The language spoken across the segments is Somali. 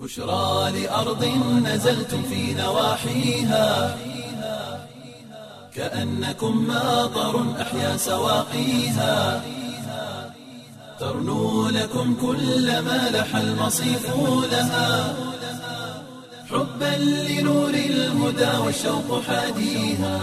بشرى لأرض نزلتم في نواحيها كأنكم ماطر أحيا سواقيها ترنو لكم كل ما لح المصيف لها حبا لنور الهدى والشوق حاديها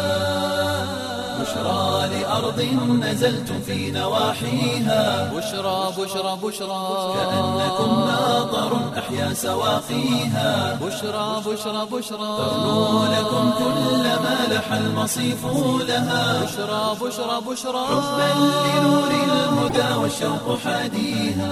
بشرى لأرض نزلتم في نواحيها بشرى بشرى بشرى كأنكم ماطر أحيا سواقيها بشرى بشرى بشرى ترنو لكم كل ما لح المصيف لها بشرى بشرى بشرى حبا لنور الهدى والشوق حاديها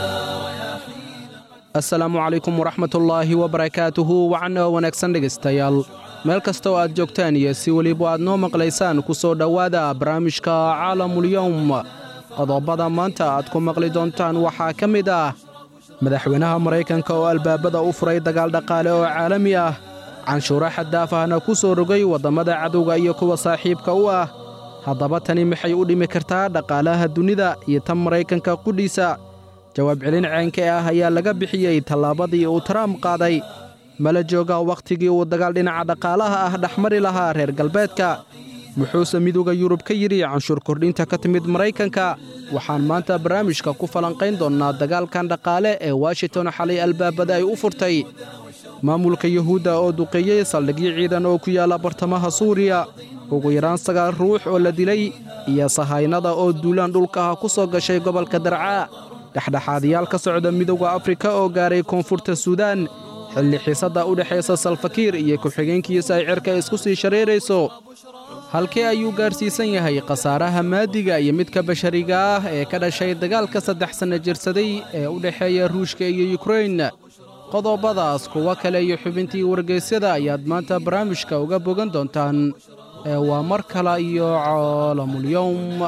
asalaamu calaykum waraxmatullaahi wabarakaatuhu wacanoo wanaagsan dhegaystayaal meel kasta oo aad joogtaan iyo si weliba aad noo maqlaysaan ku soo dhowaada barnaamijka caalamulyowm qodobada maanta aad ku maqli doontaan waxaa ka mid ah madaxweynaha maraykanka oo albaabada u furay dagaal dhaqaale oo caalami ah canshuuro xaddaaf ahna ku soo rogay waddammada cadowga iyo kuwa saaxiibka u ah haddaba tani maxay u dhimi kartaa dhaqaalaha dunida iyo tan maraykanka qudhiisa jawaab celin ceenke ah ayaa laga bixiyey tallaabadii uu trump qaaday mala jooga wakhtigii uu dagaal dhinaca dhaqaalaha ah dhexmari lahaa reer galbeedka muxuuse midowda yurub ka yidhi canshuur kordhinta ka timid maraykanka waxaan maanta barnaamijka ku falanqayn doonnaa dagaalkan dhaqaale ee washington xalay albaabada ay u furtay maamulka yuhuudda oo duqeeyey saldhigyo ciidan oo ku yaalla bartamaha suuriya ugu yaraan sagaal ruux oo la dilay iyo sahaynada oo duulaan dhulkaha ku soo gashay gobolka darcaa dhexdhexaadayaal ka socda midowda afrika oo gaaray koonfurta suudaan xilli xiisadda u dhexaysa salfakiir iyo ku-xigeenkiisa ay cirka isku sii shareerayso halkee ayuu gaadhsiisan yahay khasaaraha maadiga iyo midka bashariga ah ee ka dhashay dagaalka saddex sanna jirsaday ee u dhexeeya ruushka iyo yukrain qodobadaas kuwo kale iyo xubintii wargaysyada ayaad maanta barnaamijka uga bogan doontaan ee waa mar kale iyo caalamulyowm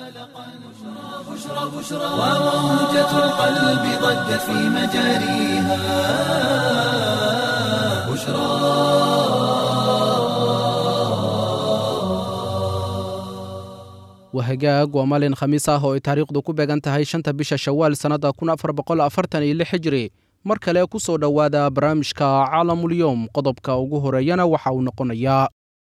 وموجة القلب ضجت في مجاريها بشرى wahagaag waa maalin khamiis ah oo ay taariikhdu ku beegan tahay shanta bisha shawaal sannadda kun afar boqol afartan iyo lix xijiri mar kale ku soo dhowaada barnaamijka caalamulyowm qodobka ugu horeeyana waxa uu noqonayaa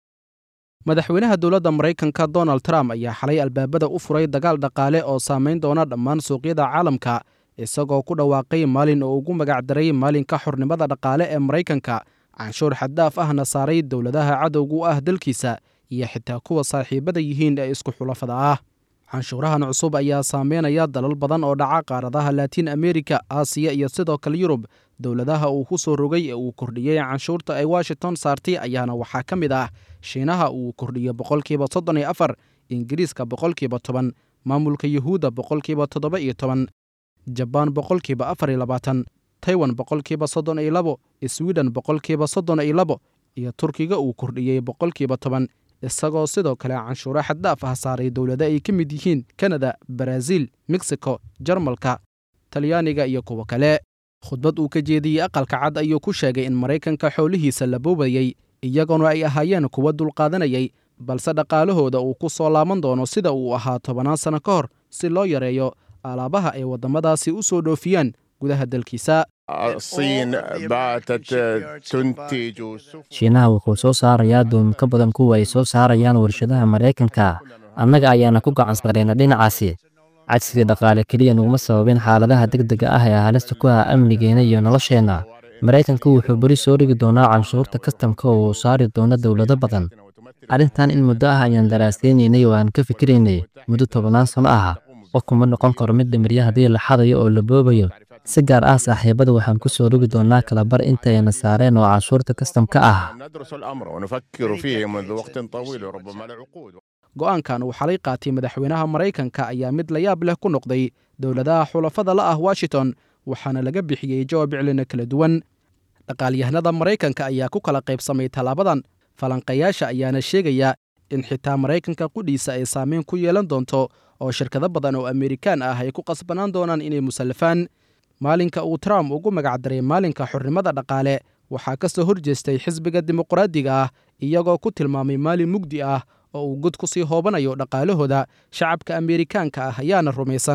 madaxweynaha dowladda maraykanka donald trump ayaa xalay albaabada u furay dagaal dhaqaale oo saamayn doona dhammaan suuqyada caalamka isagoo ku dhawaaqay maalin oo ugu magacdaray maalinka xornimada dhaqaale ee maraykanka canshuur xaddaaf ahna saaray dowladaha cadowga u ah dalkiisa iyo xitaa kuwa saaxiibada yihiin ee isku xulafada ah canshuurahan cusub ayaa saameynaya dalal badan oo dhaca qaaradaha laatiin amerika aasiya iyo sidoo kale yurub dowladaha uu ku soo rogay ee uu kordhiyey canshuurta ay washington saartay ayaana waxaa ka mid ah shiinaha uu kordhiyo boqolkiiba soddon iyo afar ingiriiska boqolkiiba toban maamulka yuhuudda boqolkiiba toddoba iyo toban jabaan boqolkiiba afar iyo labaatan taiwan boqolkiiba soddon iyo labo swiden boqolkiiba soddon iyo labo iyo turkiga uu kordhiyey boqolkiiba toban isagoo sidoo kale canshuuro xaddaaf ah saaray dowlado ay ka mid yihiin kanada baraaziil mexico jarmalka talyaaniga iyo kuwo kale khudbad uu ka jeediyey aqalka cad ayuu ku sheegay in maraykanka xoolihiisa la boobayey iyaguna ay ahaayeen kuwa dulqaadanayay balse dhaqaalahooda uu ku soo laaban doono sida uu ahaa tobannaan sanno ka hor si loo yareeyo alaabaha ay waddamadaasi u soo dhoofiyaan gudaha dalkiisa الصين باتت تنتج shiinaha wuxuu soo saarayaa doomi ka badan kuwa ay soo saarayaan warshadaha maraykanka annaga ayaana ku gacan sareyna dhinacaasi cajsiga dhaqaale keliya nuguma sababin xaaladaha degdega ah ee halista ku ah amnigeena iyo nolosheenna maraykanku wuxuu beri soo dhigi doonaa canshuurta kastamka oo uu saari doono dowlado badan arrintan in muddo ah ayaan daraasaynaynay oo aan ka fikiraynay muddo tobannaan sano ah qofkuma noqon karo mid dhimirya haddii la xadayo oo la boobayo si gaar ah saaxiibada waxaan ku soo rogi doonaa kalabar intayna saareen oo canshuurta kastamka ah ندرس الأمر ونفكر فيه منذ وقت طويل وربما لعقود go'aankan uu xalay qaatay madaxweynaha maraykanka ayaa mid la yaab leh ku noqday dowladaha xulafada la ah washington waxaana laga bixiyey jawaab iclina kala duwan dhaqaalyahanada maraykanka ayaa ku kala qaybsamay tallaabadan falanqayaasha ayaana sheegaya in xitaa maraykanka qudhiisa ay saameyn ku yeelan doonto oo shirkado badan oo amerikaan ah ay ku qasbanaan doonaan inay musallafaan maalinka uu trump ugu magacdaray maalinka xornimada dhaqaale waxaa ka soo horjeestay xisbiga dimuqraadiga ah iyagoo ku tilmaamay maalin mugdi ah oo uu god ku sii hoobanayo dhaqaalahooda shacabka ameerikaanka ah ayaana rumaysan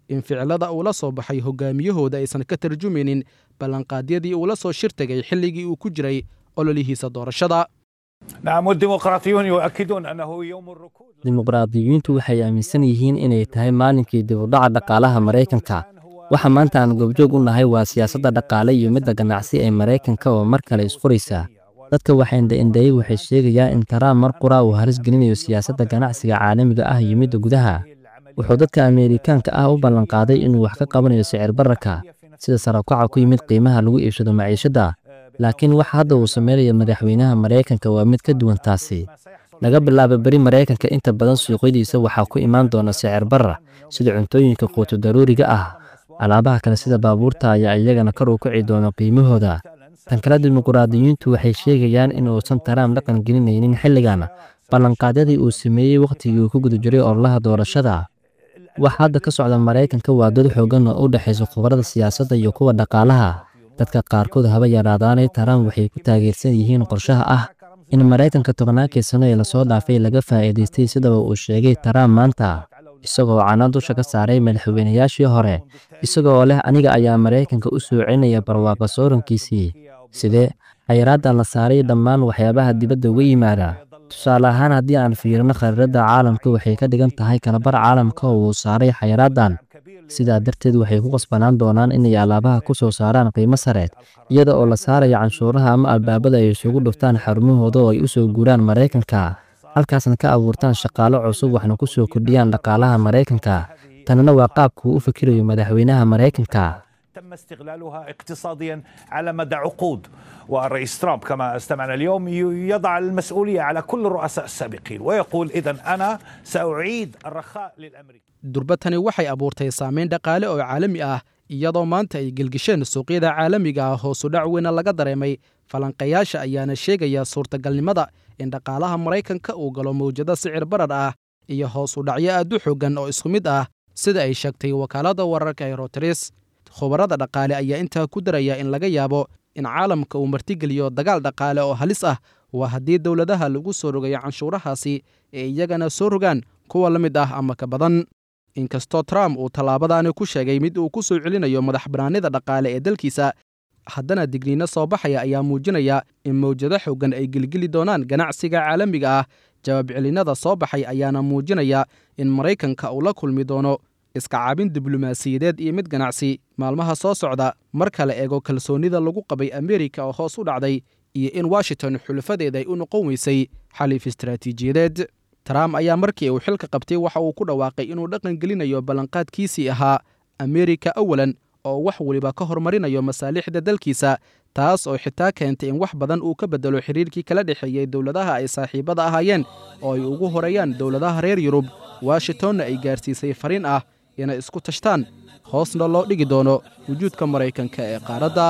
in ficilada uu la soo baxay hogaamiyahooda aysan ka tarjumaynin ballanqaadyadii uu la soo shir tegay xilligii uu ku jiray ololihiisa doorashada نعم والديمقراطيون يؤكدون أنه يوم الركود dimuqraadiyiintu waxay aaminsan yihiin inay tahay maalinkii dibudhaca dhaqaalaha maraykanka waxa maanta aan goobjoog u nahay waa siyaasadda dhaqaale iyo midda ganacsi ee maraykanka oo mar kale isfuraysa dadka waxaindha-indheeyey waxay sheegayaan in taraam mar qura uu halis gelinayo siyaasadda ganacsiga caalamiga ah iyo midda gudaha wuxuu dadka ameerikaanka ah u ballanqaaday inuu wax ka qabanayo sicir bararka sida sarakaca ku yimid qiimaha lagu iibsado maciishadda laakiin waxa hadda uu sameynaya madaxweynaha maraykanka waa mid ka duwan taasi laga bilaabo beri maraykanka inta badan suuqyadiisa waxaa ku imaan doona sicir barar sida cuntooyinka quuto daruuriga ah alaabaha kale sida baabuurta ayaa iyagana kor u kici doona qiimahooda tan kale dimuqraadiyiintu waxay sheegayaan in uusan taraam dhaqan gelinaynin xilligan ballanqaadyadii uu sameeyey wakhtigii uu ku guda jiray ololaha doorashada wax hadda ka socda maraykanka waa dad xoogan oo u dhexaysa khubarada siyaasadda iyo kuwa dhaqaalaha dadka qaarkood haba yaraadaanay taraam waxay ku taageersan yihiin qorshaha ah in maraykanka tobnaakii sano ee lasoo dhaafay laga faa'iidaystay sidaba uu sheegay taraam maanta isagoo cana dusha ka saaray madaxweynayaashii hore isagoo leh aniga ayaa maraykanka u soo celinaya barwaaqo soorankiisii sidee xayiraaddan la saaray dhammaan waxyaabaha dibadda uga yimaada tusaale ahaan haddii aan fiirino khariiradda caalamka waxay ka dhigan tahay kalabar caalamka oo uu saaray xayiraaddan sidaa darteed waxay ku qasbanaan doonaan inay alaabaha ku soo saaraan qiimo sare iyada oo la saaraya canshuuraha ama albaabada ay isugu dhuftaan xarumahooda oo ay u soo guuraan maraykanka halkaasna ka abuurtaan shaqaalo cusub waxna ku soo kordhiyaan dhaqaalaha maraykanka tanina waa qaabkuu u fikirayo madaxweynaha maraykanka تم استغلالها اقتصاديا على مدى عقود والرئيس ترامب كما استمعنا اليوم يضع المسؤولية على كل الرؤساء السابقين ويقول إذا أنا سأعيد الرخاء للأمريكان durbatani waxay abuurtay saameyn dhaqaale oo caalami ah iyadoo maanta ay gelgisheen suuqyada caalamiga ah hoosu dhac weyna laga dareemay falanqayaasha ayaana sheegaya suurtagalnimada in dhaqaalaha maraykanka uu galo mawjado sicir barar ah iyo hoosu dhacyo aad u xoogan oo isku mid ah sida ay sheegtay wakaaladda wararka ee roteres khubarada dhaqaale ayaa intaa ku daraya in laga yaabo in caalamka uu martigeliyo dagaal dhaqaale oo halis ah waa haddii dowladaha lagu soo rogayo canshuurahaasi ee iyagana soo rogaan kuwa la mid ah ama ka badan inkastoo trump uu tallaabadaani ku sheegay mid uu ku soo celinayo madax bannaanida dhaqaale ee dalkiisa haddana digniino soo baxaya ayaa muujinaya in mawjado xoogan ay gelgeli doonaan ganacsiga caalamiga ah jawaab celinada soo baxay ayaana muujinaya in maraykanka uu la kulmi doono iska caabin diblomaasiyadeed iyo mid ganacsi maalmaha soo socda marka la eego kalsoonnida lagu qabay ameerika oo hoos u dhacday iyo in washington xulafadeeda ay u noqon weysay xaliif istaraatiijiyadeed trump ayaa markii uu xilka qabtay waxa uu ku dhawaaqay inuu dhaqan gelinayo ballanqaadkiisii ahaa ameerika awalan oo wax weliba ka hormarinayo masaalixda dalkiisa taas oo xitaa keentay in wax badan uu ka beddelo xiriirkii kala dhexeeyey dowladaha ay saaxiibada ahaayeen oo ay ugu horeeyaan dowladaha reer yurub washingtonna ay gaarsiisay fariin ah inay isku tashtaan hoosna loo dhigi doono wujuudka maraykanka ee qaaradda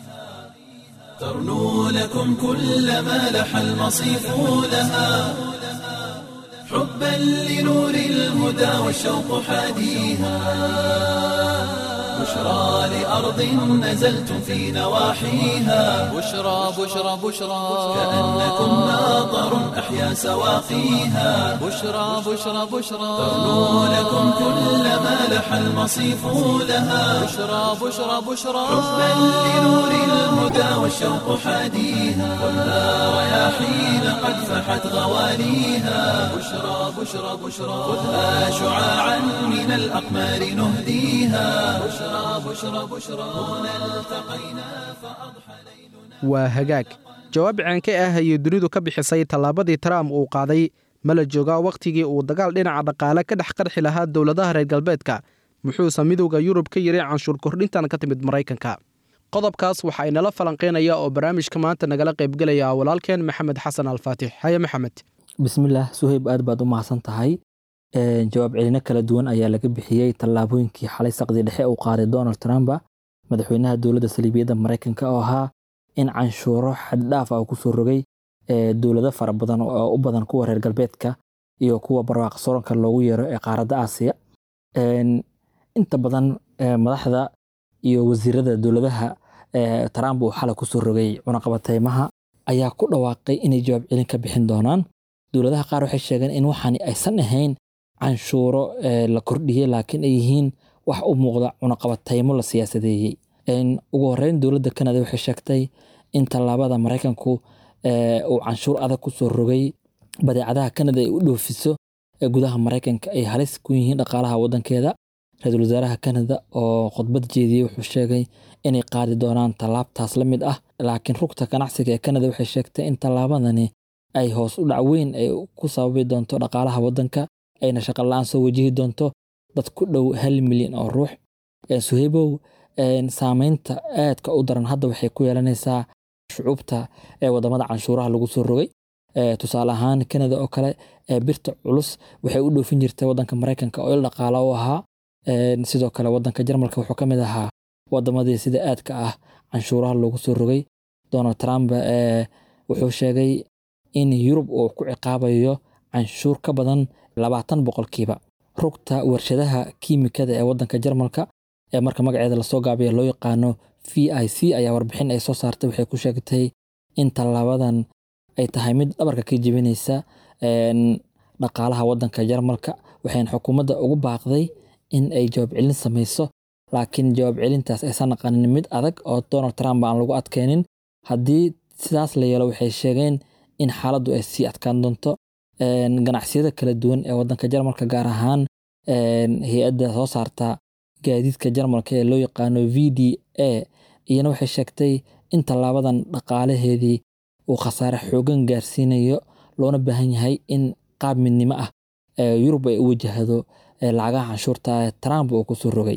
ترنو لكم كل ما لح المصيف لها حبا لنور الهدى والشوق حاديها بشرى لأرض نزلتم في نواحيها بشرى بشرى بشرى كأنكم ناظر أحيا سواقيها بشرى بشرى بشرى ترنو لكم كل ما لح المصيف لها بشرى بشرى بشرى حبا لنور الهدى والشوق حاديها خذها رياحين قد فحت غواليها بشرى بشرى بشرى خذها شعاعا من الأقمار نهديها بشرى بشرى بشرى هنا التقينا فأضحى waa hagaag jawaab ceenka ah ayay dunidu ka bixisay tallaabadii trump uu qaaday ma la joogaa wakhtigii uu dagaal dhinaca dhaqaale ka dhex qarxi lahaa dowladaha reer galbeedka muxuuse midowda yurub ka yiri canshuur kordhintan ka timid maraykanka qodobkaas waxa inala falanqeynaya oo barnaamijka maanta nagala qaybgelaya walaalkeen maxamed xasan alfaatix haye maxamed bismillaah suhayb aad baad u mahadsan tahay jawaab celino kala duwan ayaa laga bixiyey tallaabooyinkii xalay saqdii dhexe uu qaaday donald trump madaxweynaha dowladda saliibiyadda maraykanka oo ahaa in canshuuro xaddhaaf ah uu kusoo rogay dowlado fara badan oo u badan kuwa reer galbeedka iyo kuwa barwaaqo soronka loogu yeero ee qaaradda aasiya inta badan madaxda iyo wasiirada dowladaha trump uu xalay kusoo rogay cunaqabateymaha ayaa ku dhawaaqay inay jawaab celin ka bixin doonaan dowladaha qaar waxay sheegeen in waxaani aysan ahayn canshuuro la kordhiyey laakiin ay yihiin wax u muuqda cunaqabataymo la siyaasadeeyey ugu horeyn dowladda canada waxay sheegtay in tallaabada maraykanku uu canshuur adag kusoo rogay badeecadaha canada ay u dhoofiso ee gudaha maraykanka ay halis ku yihiin dhaqaalaha wadankeeda ra-iisul wasaaraha canada oo khudbad jeediyey wuxuu sheegay inay qaadi doonaan tallaabtaas la mid ah laakiin rugta ganacsiga ee canada waxay sheegtay in tallaabadani ay hoos u dhac weyn ay ku sababi doonto dhaqaalaha wadanka ayna shaqo la-aan soo wajihi doonto dad ku dhow hal milyan oo ruux suheybow saameynta aadka u daran hadda waxay ku yeelanaysaa shucuubta ee wadamada canshuuraha lagu soo rogay tusaale ahaan canada oo kale birta culus waxay u dhoofin jirtay wadanka maraykanka oo il dhaqaala u ahaa sidoo kale wadanka jarmalka wuxuu ka mid ahaa wadamadii sida aadka ah canshuuraha loogu soo rogay donald trump wuxuu sheegay in yurub uu ku ciqaabayo canshuur ka badan labaatan boqolkiiba rugta warshadaha kiimikada ee wadanka jarmalka ee marka magaceeda lasoo gaabiya loo yaqaano v i c ayaa warbixin ay soo saartay waxay ku sheegtay in tallaabadan ay tahay mid dhabarka ka jebinaysa dhaqaalaha wadanka jarmalka waxayna xukuumadda ugu baaqday in ay jawaab celin samayso laakiin jawaab celintaas aysan naqanin mid adag oo donald trump aan lagu adkeenin haddii sidaas la yeelo waxay sheegeen in xaaladdu ay sii adkaan doonto ganacsiyada kala duwan ee wadanka jarmalka gaar ahaan hay-adda soo saarta gaadiidka jarmalka ee loo yaqaano v d a iyana waxay sheegtay in tallaabadan dhaqaalaheedii uu khasaare xoogan gaarsiinayo loona baahan yahay in qaab midnimo ah yurub ay u wajahdo lacagaha canshuurta ee trump uu kusoo rogay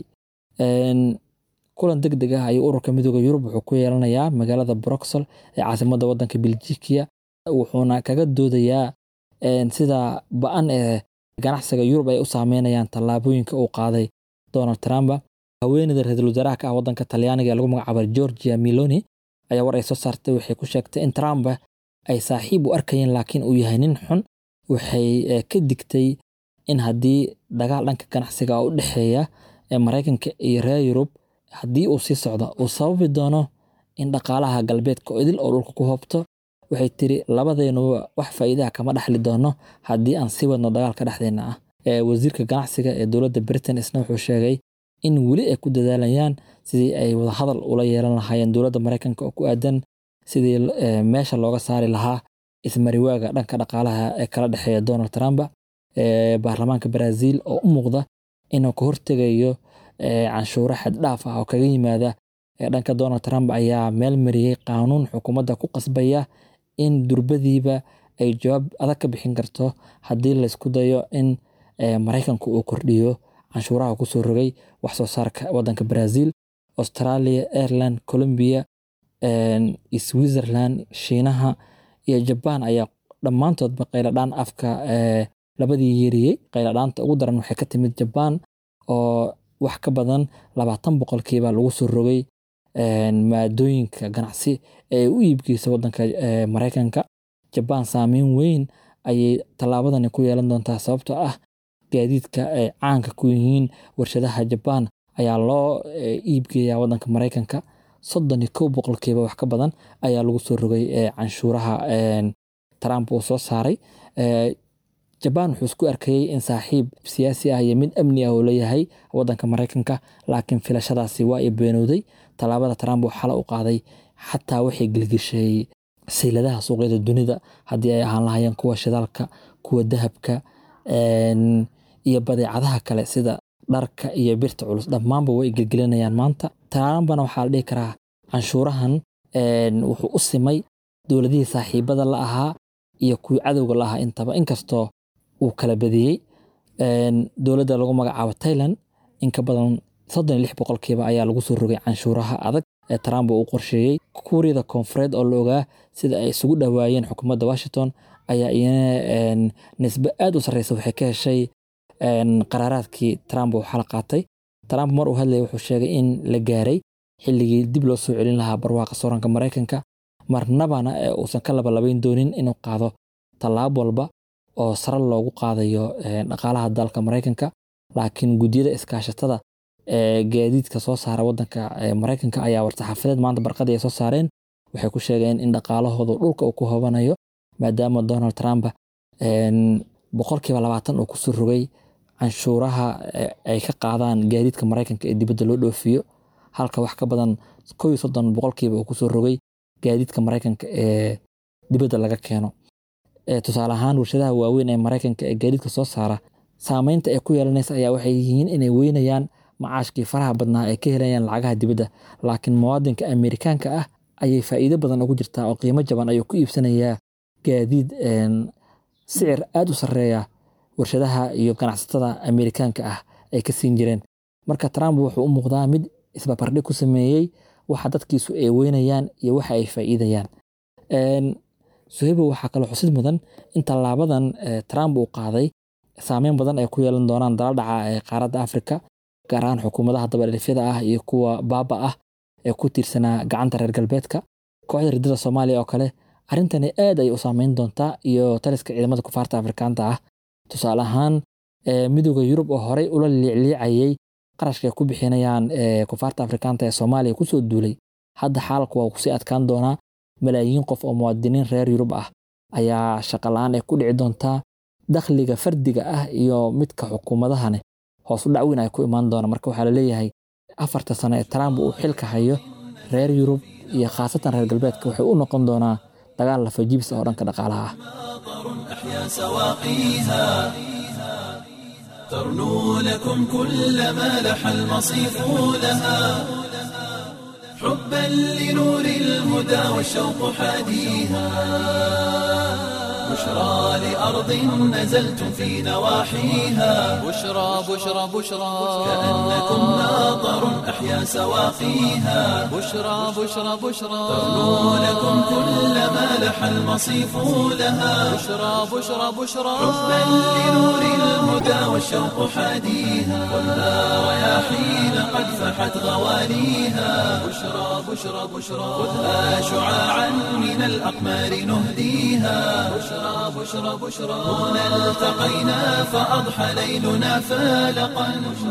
kulan deg deg ah ayuu ururka midooda yurub wuxuu ku yeelanayaa magaalada broxel ee caasimadda wadanka beljikiya wuxuuna kaga doodayaa sida ba-an ee ganacsiga yurub ay u saameynayaan tallaabooyinka uu qaaday donald trump haweeneyda ra-iisul wasaaraha ka ah wadanka talyaaniga ee lagu magacaaba georgia miloni ayaa war ay soo saartay waxay ku sheegtay in trump ay saaxiib u arkayeen laakiin uu yahay nin xun waxay ka digtay in haddii dagaal dhanka ganacsiga u dhexeeya ee maraykanka iyo reer yurub haddii uu sii socdo uu sababi doono in dhaqaalaha galbeedka oo idil oo dhulka ku hoobto waxay tiri labadeenuba wax faa'iidaha kama dhaxli doono haddii aan sii wadno dagaalka dhexdeena ah wasiirka ganacsiga ee dowladda britain isna wuxuu sheegay in weli ay ku dadaalayaan sidii ay wadahadal ula yeelan lahaayeen dowladda maraykanka oo ku aadan sidii meesha looga saari lahaa ismariwaaga dhanka dhaqaalaha ee kala dhexeeya donald trump baarlamaanka brazil oo u muuqda inuu ka hortegayo canshuuro xaddhaaf ah oo kaga yimaada dhanka donald trump ayaa meel mariyey qaanuun xukuumadda ku qasbaya in durbadiiba ay jawaab adag ka bixin karto haddii laysku dayo in maraykanku uu kordhiyo canshuuraha kusoo rogay wax soo saarka wadanka brazil australia ireland colombia switzerland shiinaha iyo jabaan ayaa dhammaantoodba qayladhaan afka labadii yeeriyey qayladhaanta ugu daran waxay ka timid jabaan oo wax ka badan labaatan boqolkiiba lagu soo rogay maadooyinka ganacsi ee u iibgeysa wadanka maraykanka jabaan saameyn weyn ayay tallaabadani ku yeelan doontaa sababtoo ah gaadiidka ay caanka ku yihiin warshadaha jabaan ayaa loo iibgeeyaa wadanka maraykanka soddon iyo kow boqolkiiba wax ka badan ayaa lagu soo rogay canshuuraha trump uu soo saaray jabaan wuxuu isku arkayey in saaxiib siyaasi ah iyo mid amni ah uu leeyahay wadanka maraykanka laakiin filashadaasi waa i beenowday tallaabada trump uu xala u qaaday xataa waxay gelgeshay sayladaha suuqyada dunida haddii ay ahaan lahayeen kuwa shidaalka kuwa dahabka iyo badeecadaha kale sida dharka iyo birta culus dhammaanba way gelgelinayaan maanta trumpna waxaa la dhihi karaa canshuurahan wuxuu u simay dowladihii saaxiibada la ahaa iyo kuwii cadowga la ahaa intaba inkastoo uu kala badiyey dowladda lagu magacaabo tailand in ka badan soddon iyo lix boqolkiiba ayaa lagu soo rogay canshuuraha adag ee trump uu qorsheeyey kuuriyada koonfureed oo la ogaa sida ay isugu dhowaayeen xukuumadda washington ayaa iyana nisbe aad u sarreysa waxay ka heshay qaraaraadkii trump uu xala qaatay trump mar uu hadlayay wuxuu sheegay in la gaaray xilligii dib loo soo celin lahaa barwaaqa sooranka maraykanka marnabana ee uusan ka labalabayn doonin inuu qaado tallaab walba oo sare loogu qaadayo dhaqaalaha dalka maraykanka laakiin guddiyada iskaashatada ee gaadiidka soo saara wadanka maraykanka ayaa war-saxaafadeed maanta barqadii ay soo saareen waxay ku sheegeen in dhaqaalahoodu dhulka uu ku hobanayo maadaama donald trump boqolkiiba labaatan uu kusoo rogay canshuuraha ay ka qaadaan gaadiidka maraykanka ee dibadda loo dhoofiyo halka wax ka badan kow iyo soddon boqolkiiba uu kusoo rogay gaadiidka maraykanka ee dibadda laga keeno tusaale ahaan warshadaha waaweyn ee maraykanka ee gaadiidka soo saara saameynta ay ku yeelanaysa ayaa waxay yihiin inay weynayaan macaashkii faraha badnaa ay ka helayaan lacagaha dibadda laakiin muwaadinka amerikaanka ah ayay faa'iido badan ugu jirtaa oo qiimo jaban ayuu ku iibsanayaa gaadiid sicir aad u sarreeya warshadaha iyo ganacsatada amerikaanka ah ay ka siin jireen marka trump wuxuu u muuqdaa mid isbabardhig ku sameeyey waxa dadkiisu ay weynayaan iyo waxa ay faa'iidayaan suhaybo waxaa kaloo xusid mudan in tallaabadan trump uu qaaday saameyn badan ay ku yeelan doonaan dala dhaca ee qaaradda afrika gaar ahaan xukuumadaha dabadhifyada ah iyo kuwa baaba ah ee ku tiirsanaa gacanta reer galbeedka kooxda riddada soomaaliya oo kale arrintani aad ay u saameyn doontaa iyo taliska ciidamada kufaarta afrikaanta ah tusaale ahaan midooda yurub oo horey ula liicliicayay qarashka ay ku bixinayaan kufaarta afrikaanta ee soomaaliya kusoo duulay hadda xaalku waa kusii adkaan doonaa malaayiin qof oo muwaadiniin reer yurub ah ayaa shaqola-aan ay ku dhici doontaa dakhliga fardiga ah iyo midka xukuumadahane hoos u dhacweyn ay ku imaan doona marka waxaa laleeyahay afarta sano ee trump uu xilka hayo reer yurub iyo khaasatan reer galbeedka waxay u noqon doonaa dagaal lafajibis oo dhanka dhaqaalaha ah ترنو لكم كل ما لح المصيف لها حبا لنور الهدى والشوق حاديها بشرى لأرض نزلتم في نواحيها بشرى بشرى بشرى كأنكم ناظر أحيا سواقيها بشرى بشرى بشرى ترنو لكم كل ما لح المصيف لها بشرى بشرى بشرى حبا لنور الهدى والشوق حاديها خذها رياحين قد فحت غواليها بشرى بشرى بشرى خذها شعاعا من الأقمار نهديها بشرى بشرى بشرى هنا التقينا فأضحى ليلنا فالقا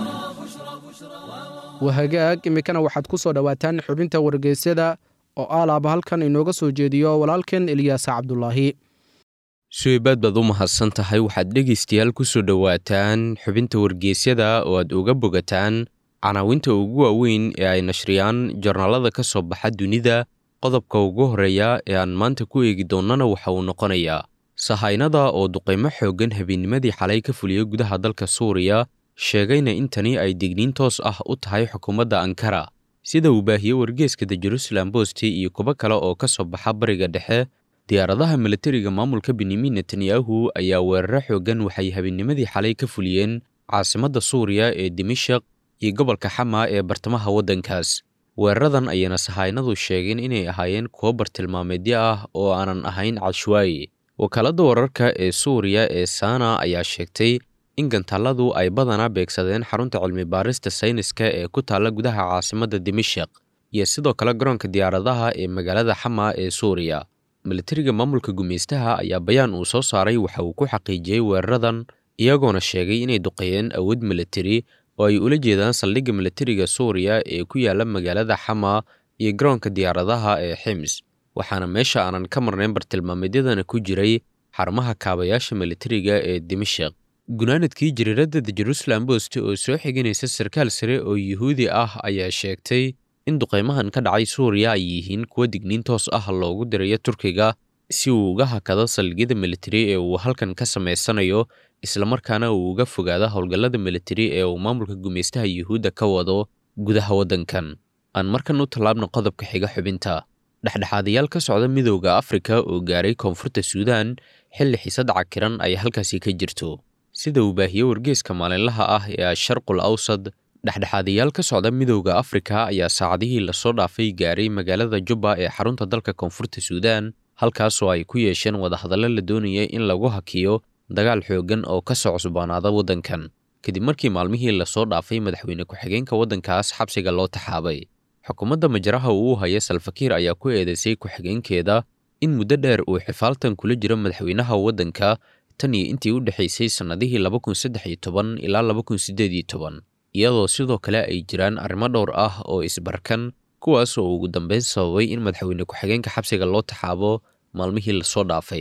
wahagaag iminkana waxaad ku soo dhowaataan xubinta wargeysyada oo aalaaba halkan inooga soo jeediyo walaalkeen eliyaas cabdulaahi suweybaad baad u mahadsan tahay waxaad dhegaystayaal ku soo dhowaataan xubinta wargeysyada oo aad uga bogataan canaawinta ugu waaweyn ee ay nashriyaan jornaalada ka soo baxa dunida qodobka ugu horreeya ee aan maanta ku eegi doonnana waxa uu noqonayaa sahaynada oo duqaymo xooggan habeennimadii xalay ka fuliyey gudaha dalka suuriya sheegayna in tani ay digniin toos ah u tahay xukuumadda ankara sida uu baahiyey wargeeska the jerusalem bosti iyo kuwo kale oo ka soo baxa bariga dhexe diyaaradaha milatariga maamulka benyamin netanyahu ayaa weeraro xooggan waxay habeennimadii xalay ka fuliyeen caasimadda suuriya ee dimashaq iyo gobolka xama ee bartamaha waddankaas weeraradan ayayna sahaynadu sheegeen inay ahaayeen kuwo bartilmaameedyo ah oo aanan ahayn cashwaaye wakaaladda wararka ee suuriya ee sana ayaa sheegtay in gantaaladu ay badanaa beegsadeen xarunta cilmi baarista sayniska ee ku taalla gudaha caasimadda dimashaq iyo sidoo kale garoonka diyaaradaha ee magaalada xama ee suuriya milatariga maamulka gumaystaha ayaa bayaan uu soo saaray waxa uu ku xaqiijiyey weeraradan iyagoona sheegay inay duqeeyeen awood milatari oo ay ula jeedaan saldhigga milatariga suuriya ee ku yaalla magaalada xama iyo garoonka diyaaradaha ee xims waxaana meesha aanan ka marnayn bartilmaameedyadana ku jiray xarumaha kaabayaasha milatariga ee dimashaq gunaanadkii jariiradda the jerusalem bost oo soo xiganaysa sarkaal sare oo yuhuudi ah ayaa sheegtay in duqaymahan ka dhacay suuriya ay yihiin kuwo digniin toos ah loogu dirayo turkiga si uu uga hakado saldhigyada militari ee uu halkan ka samaysanayo islamarkaana uu uga fogaado howlgallada militari ee uu maamulka gumaystaha yuhuudda ka wado gudaha waddankan aan markan u tallaabna qodobka xiga xubinta dhexdhexaadayaal ka socda midowda afrika oo gaaray koonfurta suudaan xilli xiisad cakiran ay halkaasi ka jirto sida uu baahiyey wargeeska maalinlaha ah ee asharqul awsad dhexdhexaadayaal ka socda midowda afrika ayaa saacadihii lasoo dhaafay gaaray magaalada jubba ee xarunta dalka koonfurta suudaan halkaasoo ay ku yeesheen wadahadallo la doonayay in lagu hakiyo dagaal xooggan oo ka soo cusbaanaada waddankan kadib markii maalmihii lasoo dhaafay madaxweyne ku-xigeenka waddankaas xabsiga loo taxaabay xukuumadda majaraha uu u haya salfakiir ayaa ku eedeysay ku-xigeenkeeda in muddo dheer uu xifaaltan kula jiro madaxweynaha waddanka tan iyo intii u dhexaysay sannadihii laba kun saddex iyo toban ilaa laba kun siddeed iyo toban iyadoo sidoo kale ay jiraan arrimo dhowr ah oo isbarkan kuwaas oo ugu dambeyn sababay in madaxweyne ku-xigeenka xabsiga loo taxaabo maalmihii lasoo dhaafay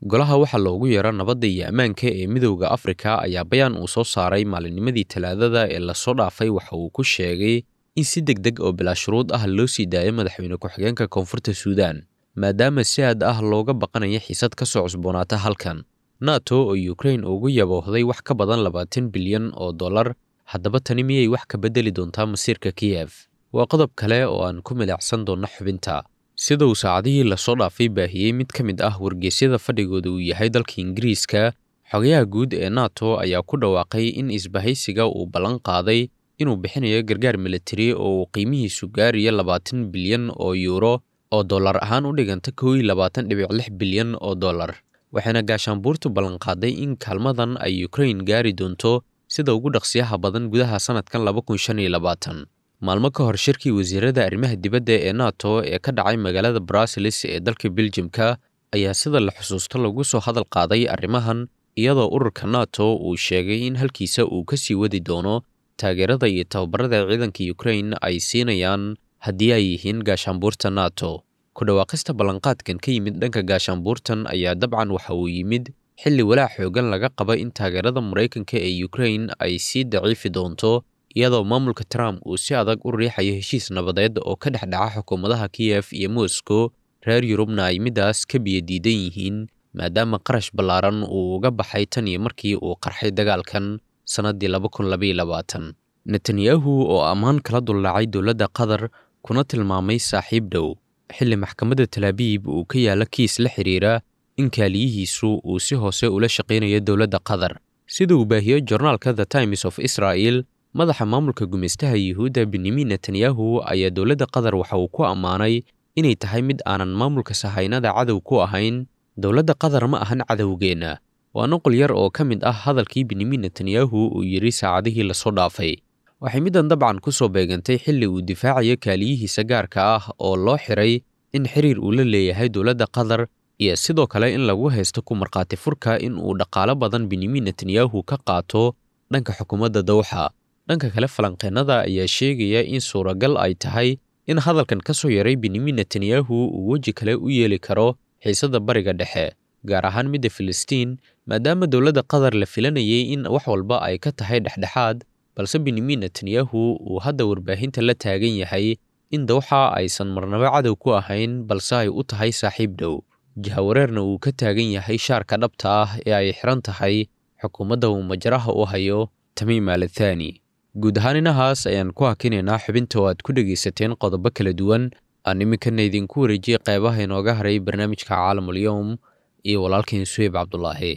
golaha waxaa loogu yeero nabadda iyo ammaanka ee midowda afrika ayaa bayaan uu soo saaray maalinnimadii talaadada ee lasoo dhaafay waxa uu ku sheegay in si deg deg oo bilaa shuruud ah loo sii daayo madaxweyne ku-xigeenka koonfurta suudaan maadaama si aad ah looga baqanaya xiisad ka soo cusboonaata halkan nato oo ukrain ugu yaboohday wax ka badan labaatan bilyan oo dollar haddaba tani miyay wax ka beddeli doontaa masiirka kiyef waa qodob kale oo aan ku milicsan doonno xubinta sida uu saacadihii lasoo dhaafay baahiyey mid ka mid ah wargeysyada fadhigooda uu yahay dalka ingiriiska xogayaha guud ee nato ayaa ku dhawaaqay in isbahaysiga uu ballan qaaday inuu bixinayo gargaar militari oo uu qiimihiisu gaarayo labaatan bilyan oo yuuro oo dollar ahaan u dhiganta kow iyo labaatan dhibic lix bilyan oo dollar waxaana gaashaanbuurtu ballanqaaday in kaalmadan ay ukrain gaari doonto sida ugu dhaqsiyaha badan gudaha sanadkan laba kun shan iyo labaatan maalmo ka hor shirkii wasiirada arrimaha dibadda ee nato ee ka dhacay magaalada bruseles ee dalka beljimka ayaa sida la xusuusto lagu soo hadal qaaday arrimahan iyadoo ururka nato uu sheegay in halkiisa uu ka sii wadi doono taageerada iyo tababarada ciidanka ukrain ay siinayaan haddii ay yihiin gaashaanbuurta nato ku dhawaaqista ballanqaadkan ka yimid dhanka gaashaanbuurtan ayaa dabcan waxa uu yimid xilli walaac xoogan laga qaba in taageerada maraykanka ee ukrain ay sii daciifi doonto iyadoo maamulka trump uu si adag u riixayo heshiis nabadeed oo ka dhex dhaca xukuumadaha kiyef iyo moscow reer yurubna ay middaas ka biyo diidan yihiin maadaama qarash ballaaran uu uga baxay tan iyo markii uu qarxay dagaalkan sannaddii laba kun labaiyo labaatan netanyahu oo ammaan kala dullaacay dowladda qatar kuna tilmaamay saaxiib dhow xilli maxkamadda talaabiib uu ka yaalla kiis la xidhiira in kaaliyihiisu uu si hoose ula shaqaynayo dowladda qatar sida uu baahiyo jornaalka the times of israel madaxa maamulka gumaystaha yuhuudda benyamin netanyahu ayaa dowladda qatar waxa uu ku ammaanay inay tahay mid aanan maamulka sahaynada cadow ku ahayn dowladda qatar ma ahan cadowgeenna waa nuqul yar oo ka mid ah hadalkii benyamin netanyahu uu yidhi saacadihii lasoo dhaafay waxay middan dabcan ku soo beegantay xilli uu difaacayo kaaliyihiisa gaarka ah oo loo xiray in xiriir uu la leeyahay dowladda qatar iyo sidoo kale in lagu haysto ku markhaati furka in uu dhaqaalo badan benyamin netanyahu ka qaato dhanka xukuumadda dawxa dhanka kale falanqeennada ayaa sheegaya in suuragal ay tahay in hadalkan ka soo yaray benyamin netanyahu uu weji kale u yeeli karo xiisadda bariga dhexe gaar ahaan midda filistiin maadaama dowladda qatar la filanayay in wax walba ay ka tahay dhexdhexaad balse benyamin netanyahu uu hadda warbaahinta la taagan yahay in dawxa aysan marnabo cadow ku ahayn balse ay u tahay saaxiib dhow jahawareerna uu ka taagan yahay shaarka dhabta ah ee ay xiran tahay xukuumadda uu majraha u hayo tamiim alathaani guud ahaan inahaas ayaan ku hakinaynaa xubinta oo aad ku dhegaysateen qodobo kala duwan aan iminkana idinku wareejiyey qeybaha inooga haray barnaamijka caalamul-yowm iyo walaalkiin suheyb cabdulaahi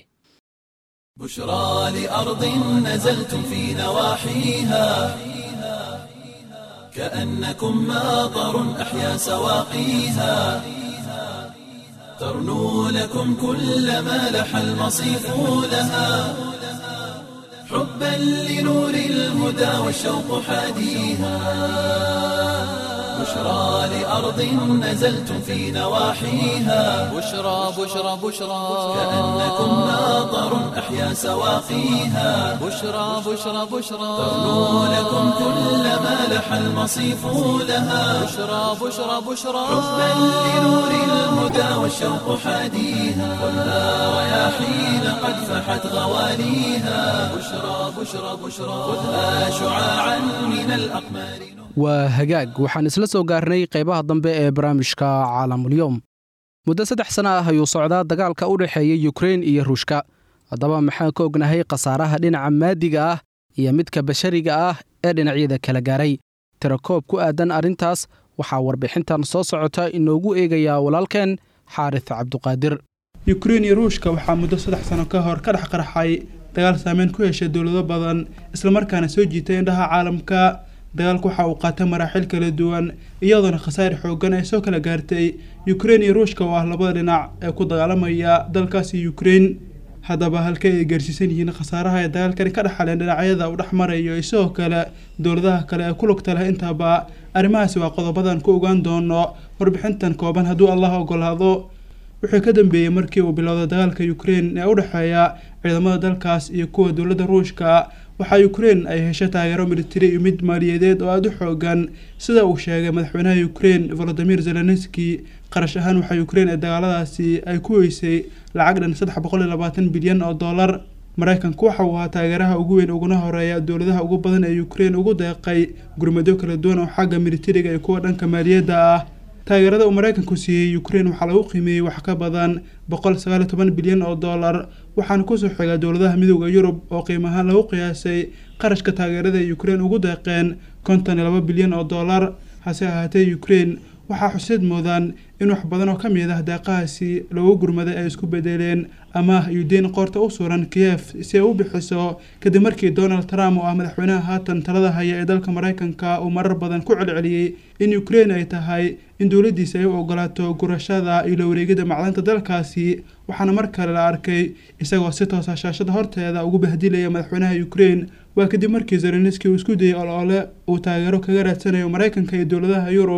بشرى لأرض نزلتم في نواحيها كأنكم ماطر أحيا سواقيها ترنو لكم كل ما لح المصيف لها حبا لنور الهدى والشوق حاديها بشرى لأرض نزلتم في نواحيها بشرى بشرى بشرى كأنكم ماطر أحيا سواقيها بشرى بشرى بشرى ترنو لكم كل ما لح المصيف لها بشرى بشرى بشرى حبا لنور الهدى والشوق حاديها خذها رياحين قد فحت غواليها بشرى بشرى بشرى خذها شعاعا من الأقمار waa hagaag waxaan isla soo gaarnay qaybaha dambe ee barnaamijka caalamulyoom muddo saddex sana ah ayuu socdaa dagaalka u dhexeeya yukrein iyo ruushka haddaba maxaan ka ognahay khasaaraha dhinaca maadiga ah iyo midka bashariga ah ee dhinacyada kala gaaray tirakoob ku aadan arrintaas waxaa warbixintan soo socota inoogu eegayaa walaalkeen xaaris cabduqaadir yukrein iyo ruushka waxaa muddo saddex sano ka hor ka dhex qarxay dagaal saameyn ku yeeshay dowlado badan islamarkaana soo jiitay indhaha caalamka dagaalku waxa uu qaatay maraaxil kala duwan iyadoona khasaari xoogan ay soo kala gaartay yukrein iyo ruushka oo ah labada dhinac ee ku dagaalamaya dalkaasi yukrein haddaba halkay ay gaarsiisan yihiin khasaaraha ay dagaalkani ka dhexaleen dhinacyada uu dhex marayo iyo sidoo kale dowladaha kale ee ku lugta leh intaba arrimahaasi waa qodobadan ku ogaan doono warbixintan kooban hadduu allah ogolaado wuxuu ka dambeeyey markii uu bilowday dagaalka yukrein ee u dhexeeya ciidamada dalkaas iyo kuwa dowladda ruushka waxaa ukrein ay hesho taageero militari iyo mid maaliyadeed oo aada u xoogan sida uu sheegay madaxweynaha ukrein volodimir zelenski qarash ahaan waxaa ukrein ee dagaaladaasi ay ku weysay lacag dhan saddex boqol iyo labaatan bilyan oo dollar maraykanku waxa uu ahaa taageeraha ugu weyn uguna horeeya dowladaha ugu badan ee ukrein ugu deeqay gurmadyo kala duwan oo xagga militariga iyo kuwa dhanka maaliyadda ah taageerada uu maraykanku siiyey ukrein waxaa lagu qiimeeyey wax ka badan boqol sagaal iyo toban bilyan oo dollar waxaana kusoo xiga dowladaha midooda yurub oo qiim ahaan lagu qiyaasay qarashka taageerada ay ukrein ugu deeqeen konton iyo laba bilyan oo dollar hase ahaatee ukrein waxaa xusid muudaan in wax badan oo ka mid ah deeqahaasi lagu gurmaday ay isku bedeleen amaah iyo deyn qoorta u suran kiyef si ay u bixiso kadib markii donald trump oo ah madaxweynaha haatan talada haya ee dalka maraykanka uu marar badan ku celceliyey in ukrein ay tahay in dowladdiisa ay u ogolaato gurashada iyo la wareegida macdanta dalkaasi waxaana mar kale la arkay isagoo si toosa shaashada horteeda ugu bahdilaya madaxweynaha ukrein waa kadib markii zelenski uu isku dayey oloole uu taageero kaga raadsanayo maraykanka iyo dowladaha yurub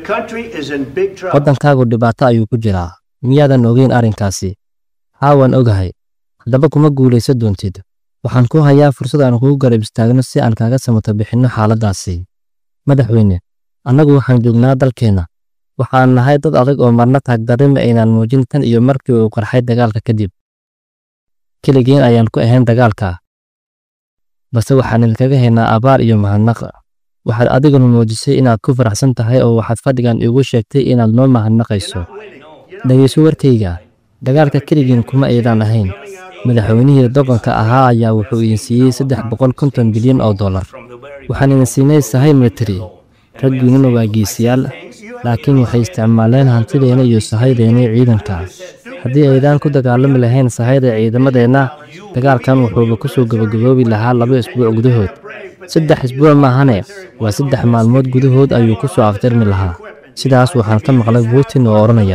waddankaagu dhibaato ayuu ku jiraa miyaadan ogeyn arrinkaasi haa waan ogahay haddaba kuma guulaysan doontid waxaan ku hayaa fursad aan kugu garab istaagno si aan kaaga samato bixinno xaaladdaasi madaxweyne annagu waxaan joognaa dalkeenna waxaan nahay dad adag oo marna taagdarrima aynaan muujin tan iyo markii uu qarxay dagaalka kadib keligeen ayaan ku ahayn dagaalka balse waxaan idinkaga haynaa abaar iyo mahadnaq waxaad adiguna muujisay inaad ku faraxsan tahay oo waxaad fadhigan iigu sheegtay inaad noo mahadnaqayso dhegayso warkayga dagaalka keligiin kuma aydaan ahayn madaxweynihii doqonka ahaa ayaa wuxuu idin siiyey saddex boqol konton bilyan oo dollar waxaan idin siinay sahay militari raggiinnuna waa geesiyaal laakiin waxay isticmaaleen hantideenna iyo sahaydeennii ciidanka haddii aydaan ku dagaalami lahayn sahayda ciidamadeenna dagaalkan wuxuuba ku soo gabagaboobi lahaa laba isbuuc gudahood saddex isbuuc maahane waa saddex maalmood gudahood ayuu ku soo afjarmi lahaa sidaas waxaan ka maqlay putin oo odhanaya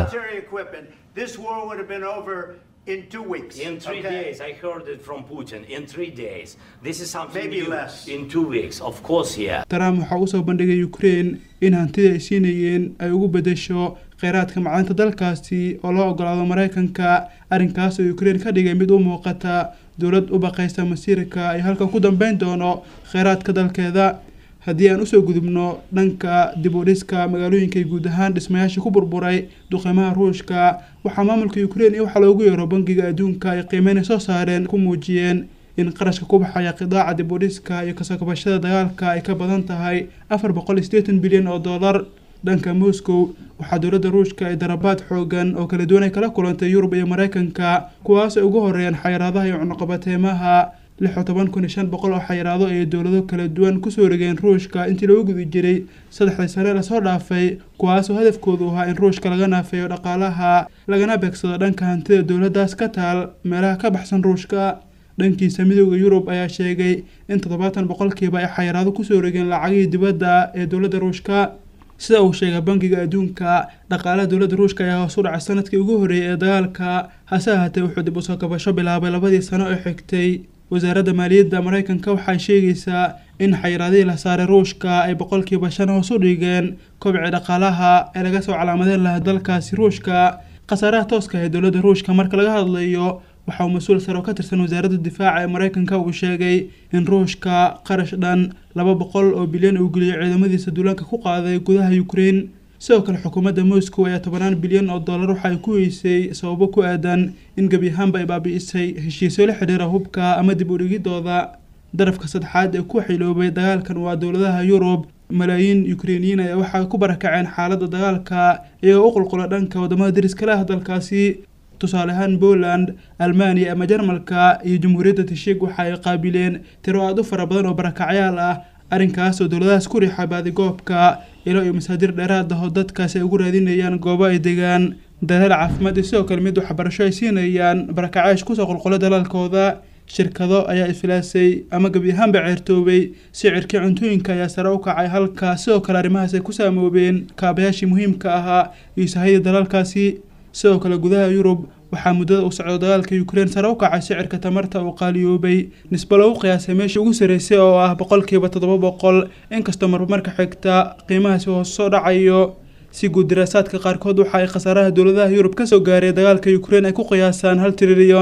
in two weeks. In three okay? days, I heard it from Putin. In three days, this is something Maybe new. less. In two weeks, of course, yeah. trump waxaa usoo bandhigay ukrein in hantida ay siinayeen ay ugu bedesho kheyraadka macdanta dalkaasi oo loo ogolaado maraykanka arrinkaas oo ukrein ka dhigay mid u muuqata dowlad u baqaysa masiirka ay halka ku dambeyn doono kheyraadka dalkeeda haddii aan usoo gudubno dhanka dib u dhiska magaalooyinka guud ahaan dhismayaasha ku burburay duqeymaha ruushka waxaa maamulka ukrein iyo waxaa loogu yeero bangiga adduunka ay qiimeyn ay soo saareen ku muujiyeen in qarashka ku baxaya qidaaca dib u dhiska iyo kasoo kabashada dagaalka ay ka badan tahay afar boqol iyo siddeetan bilyan oo dollar dhanka moscow waxaa dowladda ruushka ay darabaad xoogan oo kala duwan ay kala kulantay yurub iyo maraykanka kuwaas ay ugu horeeyaan xayiraadaha iyo cunuqabateemaha lix iyo toban kun iyo shan boqol oo xayiraado ay dowlado kala duwan kusoo rigeen ruushka intii lagu guda jiray saddexdii sane lasoo dhaafay kuwaasoo hadafkoodu ahaa in ruushka laga naafeeyo dhaqaalaha lagana beegsado dhanka hantida dowladdaas ka taal meelaha ka baxsan ruushka dhankiisa midooda yurub ayaa sheegay in toddobaatan boqolkiiba ay xayiraado kusoo rigeen lacagihii dibadda ee dowladda ruushka sida uu sheegay bangiga adduunka dhaqaalaha dowladda ruushka ayaa hoos u dhacay sanadkii ugu horreeyay ee dagaalka hase ahaatee wuxuu dib usoo kabasho bilaabay labadii sano ee xigtay wasaaradda maaliyadda maraykanka waxay sheegaysaa in xayiraadihii la saaray ruushka ay boqolkiiba shan hoos u dhigeen kobci dhaqaalaha ee laga soo calaamadeen lahaa dalkaasi ruushka khasaaraha tooska ee dowladda ruushka marka laga hadlayo waxa uu mas-uul sare oo ka tirsan wasaaradda difaaca ee maraykanka uu sheegay in ruushka qarash dhan laba boqol oo bilyan uu geliyay ciidamadiisa duulaanka ku qaaday gudaha ukrein sidoo kale xukuumadda moscow ayaa tobanaan bilyan oo dollar waxa ay ku weysay sababo ku aadan in gebi ahaanba ay baabi'isay heshiisyo la xidhiira hubka ama dib u dhigidooda darafka saddexaad ee ku xiloobay dagaalkan waa dowladaha yurub malaayiin ukreiniyiin ayaa waxay ku barakaceen xaaladda dagaalka iyagoo u qulqula dhanka wadamada deriska leh dalkaasi tusaale ahaan poland almaniya ama jarmalka iyo jamhuuriyadda tashik waxa ay qaabileen tiro aada u fara badan oo barakacyaal ah arrinkaas oo dowladahaas ku riixa baadigoobka ilo iyo masaadir dheeraad ah oo dadkaasi ay ugu raadinayaan goobo ay degaan dadaal caafimaad iyo sidoo kale mid waxbarasho ay siinayaan barakacaash kusoo qulqula dalaalkooda shirkado ayaa ifilaasay ama gebi ahaanba ceertoobay sicirkii cuntooyinka ayaa sare u kacay halka sidoo kale arrimahaas ay ku saamoobeen kaabayaashii muhiimka ahaa iyo sahayda dalaalkaasi sidoo kale gudaha yurub waxaa muddada uu socdo dagaalka ukrein sare u kacay sicirka tamarta uu qaaliyoobay nisbo lagu qiyaasay meeshii ugu sarreysay oo ah boqolkiiba toddoba boqol inkastoo marba marka xigta qiimahaasi hoos soo dhacayo si guud daraasaadka qaarkood waxa ay khasaaraha dowladaha yurub kasoo gaaray dagaalka ukrein ay ku qiyaasaan hal trilyan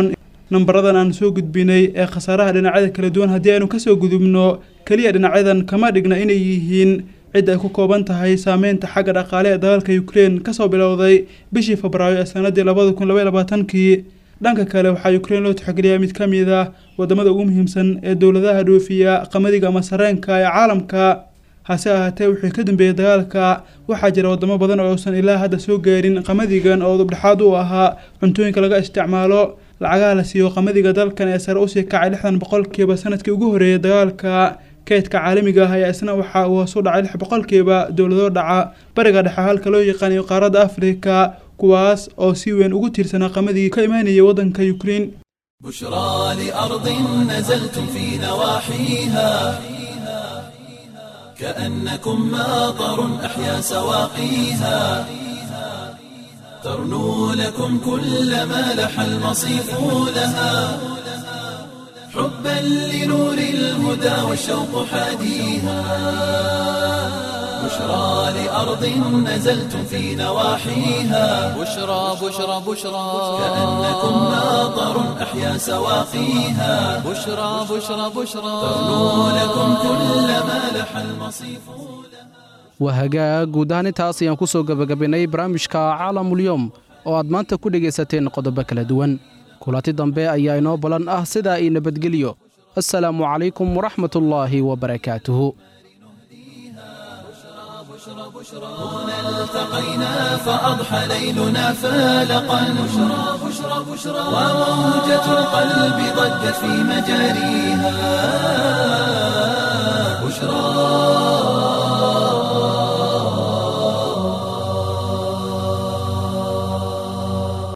nambaradan aan soo gudbinay ee khasaaraha dhinacyada kala duwan haddii aynu kasoo gudubno keliya dhinacyadan kama dhigna inay yihiin cid ay ku kooban tahay saameynta xagga dhaqaale ee dagaalka ukrein kasoo bilowday bishii febraayo ee sanadii labada kun labaiy labaatankii dhanka kale waxaa ukrein loo tixgeliyaa mid ka mid ah wadamada ugu muhiimsan ee dowladaha dhoofiya qamadiga ama sareenka ee caalamka hase ahaatee wixii ka dambeeyey dagaalka waxaa jira wadamo badan oo uusan ilaa hadda soo gaarin qamadigan oo dubdhexaad u ahaa cuntooyinka laga isticmaalo lacagaha la siiyo qamadiga dalkan ee sare usii kacay lixdan boqolkiiba sanadkii ugu horreeyay dagaalka kaydka caalamiga ah ayaa isna waxa uu hoos u dhacay lix boqolkiiba dowlado dhaca bariga dhexe halka loo yaqaanayo qaaradda afrika kuwaas oo si weyn ugu tiirsanaa qamadii ka imaanayay waddanka ukrein بشرى لأرض نزلتم في نواحيها كأنكم ماطر أحيا سواقيها ترنو لكم كل ما لح المصيف لها حبا لنور الهدى والشوق حاديها بشرى لأرض نزلتم في نواحيها بشرى بشرى بشرى كأنكم ماطر أحيا سواقيها بشرى بشرى بشرى ترنو لكم كل ما لح المصيف waa hagaag guud ahaan intaas ayaan ku soo gebagabaynay barnaamijka caalamulyoom oo aad maanta ku dhegaysateen qodobo kala duwan kulanti dambe ayaa inoo balan ah sidaa ii nabadgelyo assalaamu calaykum waraxmatullaahi wabarakaatuhu التقينا فأضحى ليلنا فالقا بشرى بشرى بشرى وموجة القلب ضجت في مجاريها